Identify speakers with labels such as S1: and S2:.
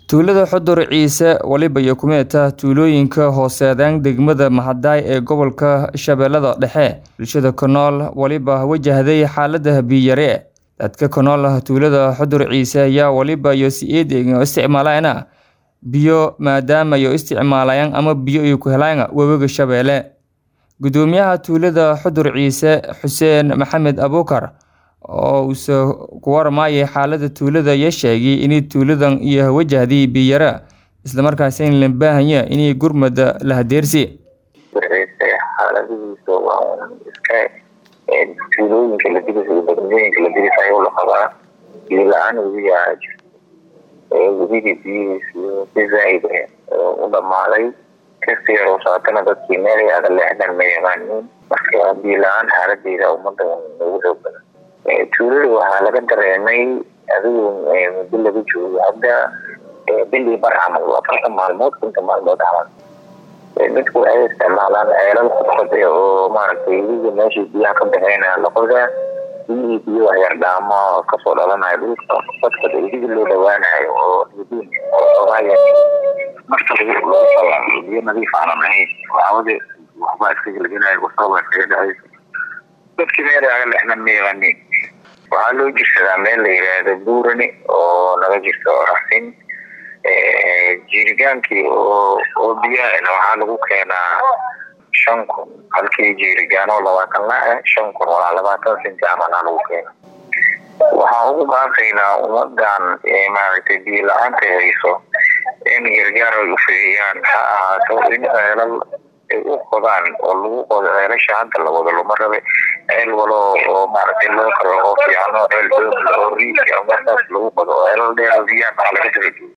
S1: Tuulada Xudur Ciise waliba iyo kumeeta tuulooyinka hooseedaan degmada Mahadai ee gobolka Shabeellada Dhexe. Bulshada ku nool waliba wajahday xaalada biyo yari. Dadka ku nool tuulada Xudur Ciise ayaa waliba iyo si eedeega isticmaalayana biyo maadaama ay isticmaalayaan ama biyo ay ku helayaan webiga Shabeelle. Gudoomiyaha tuulada Xudur Ciise Xuseen Maxamed Abuukar oo uu ku warmayay xaalada tuulada ayaa sheegay in tuuladan iyo wajahday biyo yari isla markaasina loo baahan yahay in gurmad la hadeersi.
S2: xaaladihiisa waa iska tuulooyinka la dirisayo degmooyinka la dirisayo la qabaa biyo la-aan webiga jirto webigii biyihiisa si zaaid u dhamaaday kasi yar saatana dadkii meel aada leexdaan ma yaqaanin marka biyo la-aan xaaladeeda umada ugu xoog badan tuulada waxaa laga dareemay adigu muddo laga joogo hadda bilii bar camal afartan maalmood konta maalmood camal dadku waxay isticmaalaan ceelal kudqode oo maaragtay webiga meesha biyaha ka baxeyna laqoda biyihii biyo waxyar dhaamo kasoo dhalanayo dhulka dadka webiga loo dhawaanayo oo ogaaya marka lagu salaamo biyo nadiif aanan ahayn waxawade waxbaa iska gelgelinayo wasabaa iskaga dhacaysa dadkii meel aga lexdan ma yaqaanin waxaa loo jirsadaa meel la yiraahdo buurani oo naga jirto raxsin jiirigaankii oo oo biyahana waxaa lagu keenaa shan kun halkii jiirigaan oo labaatan la ah shan kun walaa labaatan senti camalaa lagu keena waxaan ugu baaqaynaa ummadan maaragtay biyo la-aanta hayso in gargaar ay ufidiyaan ha ahaato in ceelal ay u qodaan oo lagu qodo ceelasha hadda la wado lama rabe ceel walo oo maaragtay loo karo oo fiicano ceel doog oo riigi ama saas lagu qodo oo ceelal dheer oo biyaha laga daba